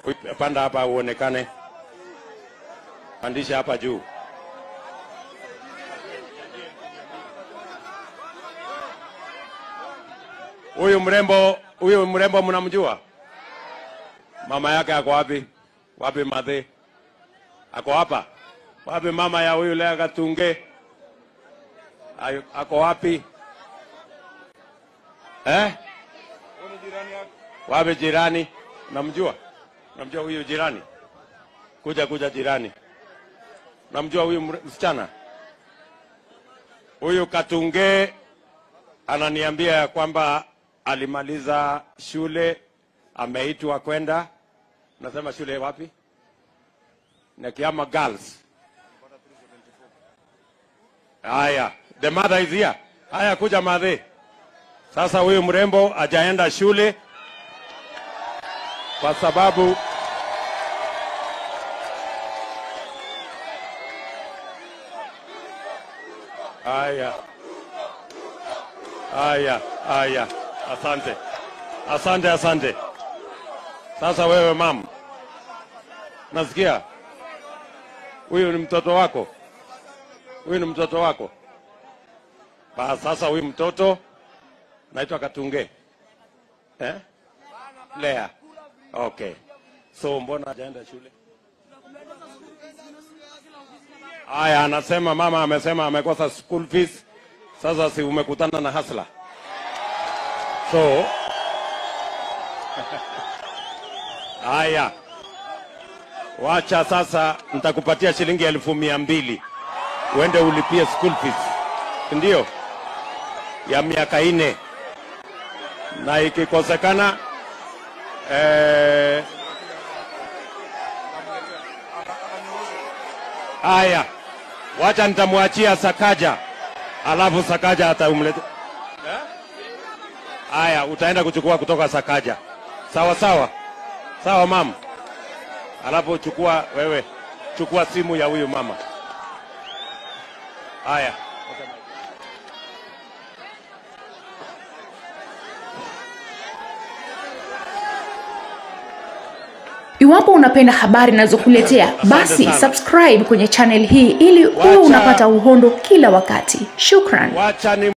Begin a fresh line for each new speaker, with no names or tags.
Ui- Panda hapa uonekane, pandisha hapa juu. Huyu mrembo, huyu mrembo mnamjua? Mama yake ako wapi? Wapi madhe? Ako hapa? Wapi mama ya huyu Lea Katunge? Ayo- Ako wapi? Eh? Wapi jirani? Namjua? Namjua huyu jirani? Kuja kuja jirani. Namjua huyu mre- msichana? Huyu Katunge ananiambia ya kwamba alimaliza shule, ameitwa kwenda, nasema shule wapi? Nakiama Girls. Haya, the mother is here. Haya, kuja madhe. Sasa huyu mrembo hajaenda shule kwa sababu haya haya haya, asante asante asante. Sasa wewe mam, nasikia huyu ni mtoto wako, huyu ni mtoto wako. Ba, sasa huyu mtoto naitwa Katunge eh? Lea. Okay. So mbona hajaenda shule? Aya, anasema mama amesema amekosa school fees. Sasa si umekutana na hasla? So Aya, wacha sasa, nitakupatia shilingi elfu mia mbili uende ulipie school fees, ndio ya miaka ine, na ikikosekana eh, Aya, wacha nitamwachia Sakaja, alafu Sakaja ataumleta. Aya, utaenda kuchukua kutoka Sakaja. Sawa sawa sawa, mama. Alafu chukua wewe, chukua simu ya huyu mama. Aya,
Iwapo unapenda habari nazokuletea, basi
sana.
subscribe kwenye channel hii ili uwe
Wacha-
unapata uhondo kila wakati. Shukran.
wacha ni